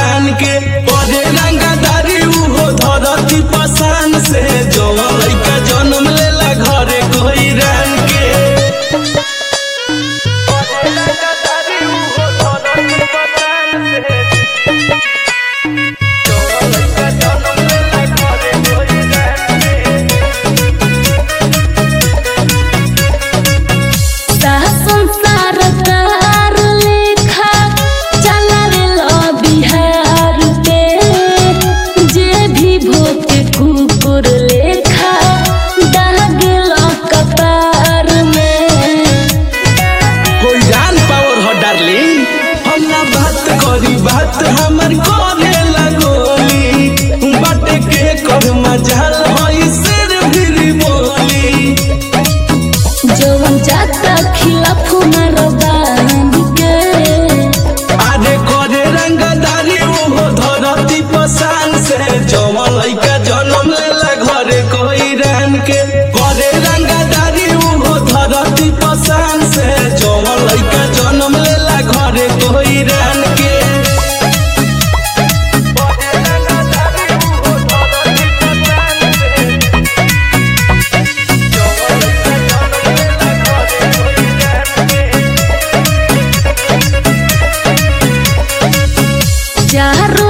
रान के परे रंगादारी उहो धरती पसान से जवन लइका जन्म लेला घरे कोई रान के संसार तार लेखा चला रे लो बिहार पे जे भी भोके कुकुर लेखा दाग लो कपार में कोई जान पावर हो डार्लिंग हम ना बात करी बात हमर करे लगोली बाटे के कर मजाल होई सिर फिर बोली जवन जाता खिलाफ मारो बांध के आरे करे रंगदारी उहो धरती पसान से जवन लइका जन्म लेला घरे कोई रान के करे रंगदारी उहो धरती पसान से जवन लइका जन्म लेला घरे कोई रान के चारों